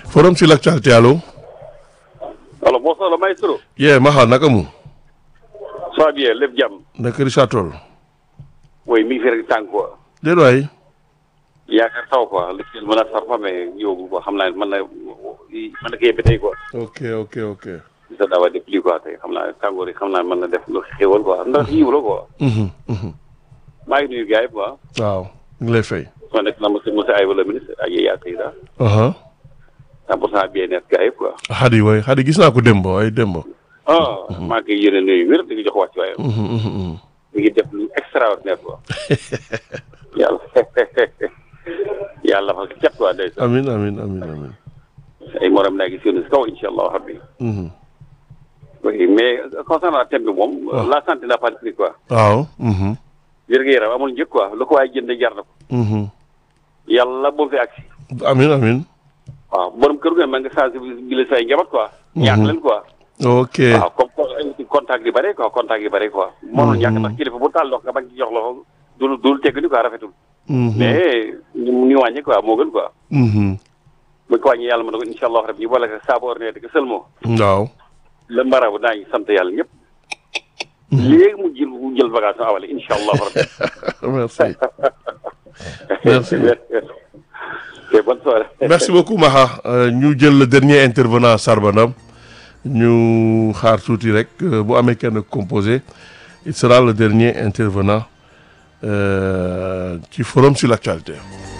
forum sur l'actualité allo. alors bonsoir le maestro. yee Maxa naka mu. ça va bien lépp jàmm. naka Richard Toll. oui mi ngi fi rek tànk quoi. déedéet waay. yaakaar taw quoi li ci mën a sar fa mais yóbbu quoi xam naa mën na mën na ko yebbe tey quoi. ok ok ok. sa daawa de pluie quoi tey xam naa tàngoor yi xam naa mën na def lu xéwal quoi ndax yiw la quoi. Mhm, mhm. maa ngi nuyu gars yi quoi. waaw ñu ngi lay fay. soo nekk na monsieur monsieur Aywa le ministre ak yaa tey daal. aha 100 pour cent bien net gars yi quoi. Xadi waay Xadi gis naa ko démb waay démb. ah maa ngi koy yéene nuyu wér di ko jox wàcc waaye. Mhm, mhm, mhm. mi ngi def lu extraordinaire quoi. yàlla yàlla fa cat quoi ndeysaan. amin amin amin amin. ay morom naa gis yéen si kaw incha allah rabbi. Mhm. oui mais concernant thème bi moom. waaw. la santé n'a pas de prix quoi. waaw. mhm, wér-gu-yaram amul njëkk quoi lu ko waaye jënd jar na ko. mhm. yàlla boo fi agsi. amin amin. waaw borom kër gu ne mën nga sensibiliser say njaboot quoi. ñaax leen quoi. ok. waaw comme co- contact yi bare quoi contact yi bare quoi. mënul ñàkk ndax kilifa bu taal loxo nga bañ ci jox loxo dul dul tegg ni quoi rafetul. Mhm, mais ñu ñu wàññi quoi moo gën quoi. mhm. buñ ko wàññi yàlla mën na ko incha allah rabbi ñu boole ko saabu ordinaire di ko seulement. waaw. le marabu daañu sant yàlla ñëpp. léegi mu jël mu jël bagage awale incha allah rabbi. merci. Merci. ok bonne soirée. merci beaucoup Maxa Euh, ñu jël le dernier intervenant Sarbana ñu xaar tuuti rek euh, bu amee kenn composé il sera le dernier intervenant euh, ci forum sur l'actualité